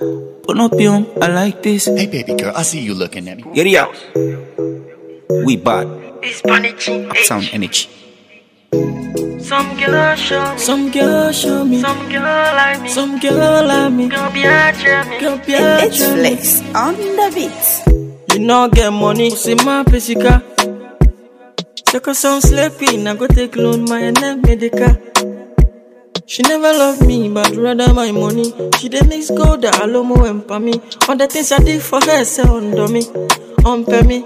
Ponopium, I like this. Hey, baby girl, I see you looking at me. Get it out. We bad. It's punishing. Sound energy. Some girl show me. Some girl show me. Some girl like me. Some girl like me. Girl be a me. Girl be a It's flex on the beat. You know get money, see my pesika. Check her some sleeping, I go take loan my name medica. She never loved me, but rather my money. She dey mix gold, alomo and pa me. All the things I did for her, say under me, on pay me.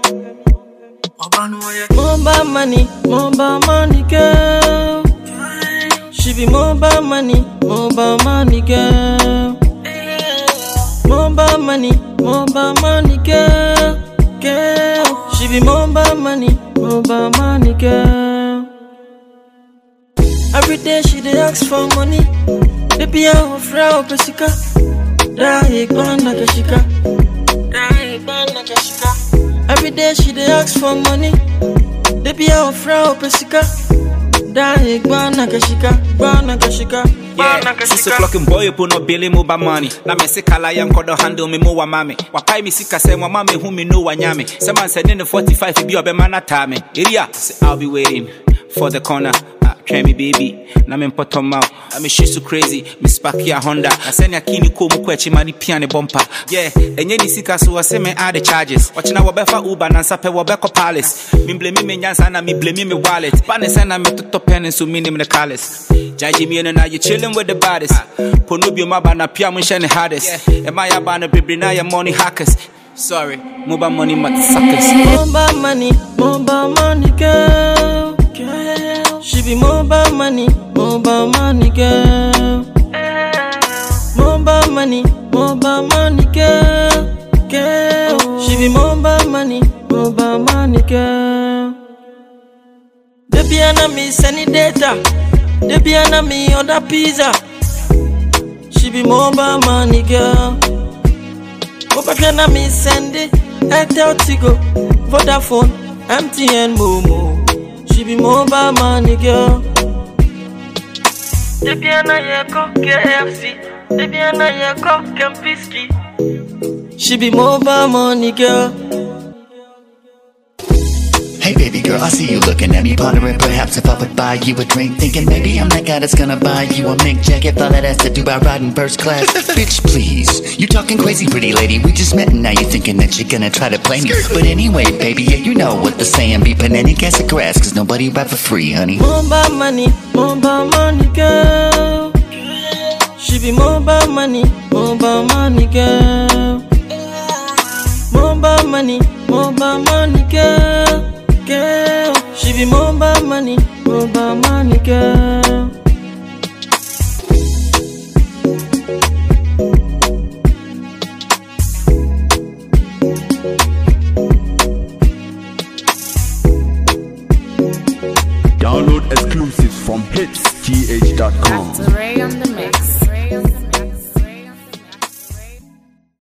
Mobile money, mobile money girl. She be mobile money, mobile money girl. Mobile money, mobile money girl, girl. She be mobile money, mobile money girl. Every day she dey ask for money. Baby, I offer her pesika. Da igban na keshika. Da igban na keshika. Every day she dey ask for money. Baby, I offer her pesika. Da igban na keshika, igban na keshika. Yeah, six o'clock in boy up no billy mobile money. Na me se kala yan kodo handle me mo wa mame. Wa pai mi sika se wa mame hu me no wa nyame. Se man se ne 45 bi obe mana time. Area, say I'll be waiting for the corner. Ah, try me baby. Na me poto mau. I me shit so crazy. Me spark ya Honda. I send ya kini ko mu kwechi mani piano bumper. Yeah, enye ni sika so I say me add the charges. Watch na wabefa Uber na sape wabeko palace. Me blame me nyansa na me blame me wallet. Bane send me to pen so me name the callous. Jaji me no na you chillin' with the baddest. Ponubio maba na pia mun shine hardest. Am I abana baby na ya money hackers. Sorry, mobile money suckers. Mobile money, mobile money girl. girl. She be mobile money, mobile money girl. Mobile money, mobile money girl. Girl. She be mobile money, mobile money girl. Baby, I me send it data. Baby, I me order pizza. She be mobile money girl. Obafia na me send it. Airtel Tigo, Vodafone, MTN Momo. She be mobile money girl. Baby, I know you go KFC. Baby, I know you go Kempiski. She be mobile money girl. Hey, baby girl, I see you looking at me, pondering perhaps if I would buy you a drink. Thinking maybe I'm that guy that's gonna buy you a mink jacket. All that has to do by riding first class. Bitch, please. You talking crazy, pretty lady. We just met and now you thinking that you're gonna try to play me. But anyway, baby, yeah, you know what the saying be. Put any gas of grass, cause nobody ride for free, honey. Mobile money, mobile money girl. She be mobile money, mobile money girl. Mobile money, mobile money girl. Girl, she be mobile money, mobile money girl. Download exclusives from hitsgh.com. Ray on the mix. Ray on the